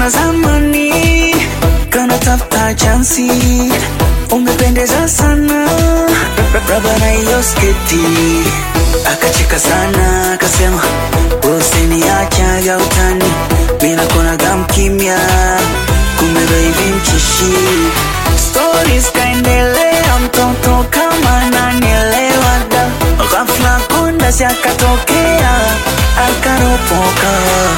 kama zamani, kana tafuta chansi, umependeza sana raba na hiyo sketi. Akacheka sana akasema, usiniachaga utani, mimi nakonaga mkimya, kumbe baby mchishi. Stories kaendelea, mtoto kama nanielewa da, ghafla kundasi akatokea akaropoka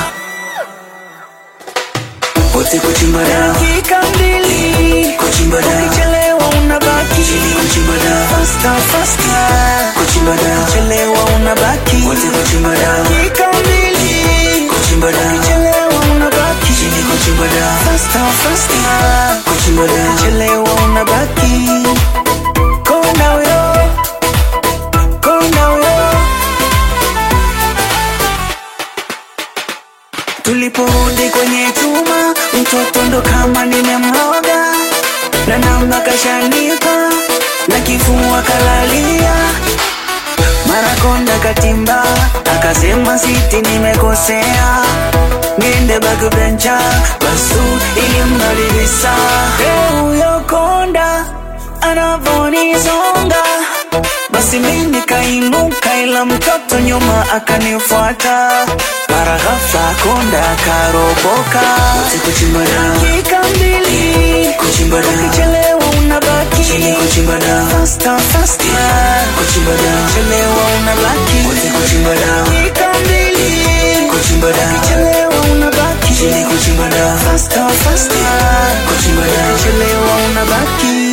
wote kuchimba dawa dakika mbili kuchimba dawa ukichelewa unabaki chini kuchimba dawa faster faster kuchimba dawa ukichelewa unabaki wote kuchimba dawa dakika mbili kuchimba dawa ukichelewa unabaki chini kuchimba dawa faster faster kuchimba dawa ukichelewa unabaki konda huyo konda huyo Tuliporudi kwenye chuma, mtoto ndo kama nimemroga, na namba kashanipa na kifua kalalia. Mara konda katimba, akasema siti nimekosea, niende backbencha basu ilimrudisha. Hey, huyo konda anavonizonga basi mimi nikainuka, ila mtoto nyuma akanifuata. Mara ghafla konda akaroboka, wote kuchimba dawa dakika mbili, kuchimba dawa ukichelewa unabaki chini, kuchimba dawa faster faster, kuchimba dawa ukichelewa unabaki wote kuchimba dawa dakika mbili, kuchimba dawa ukichelewa unabaki chini, kuchimba dawa faster faster, kuchimba dawa ukichelewa unabaki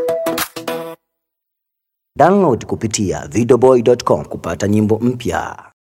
Download kupitia videoboy.com kupata nyimbo mpya.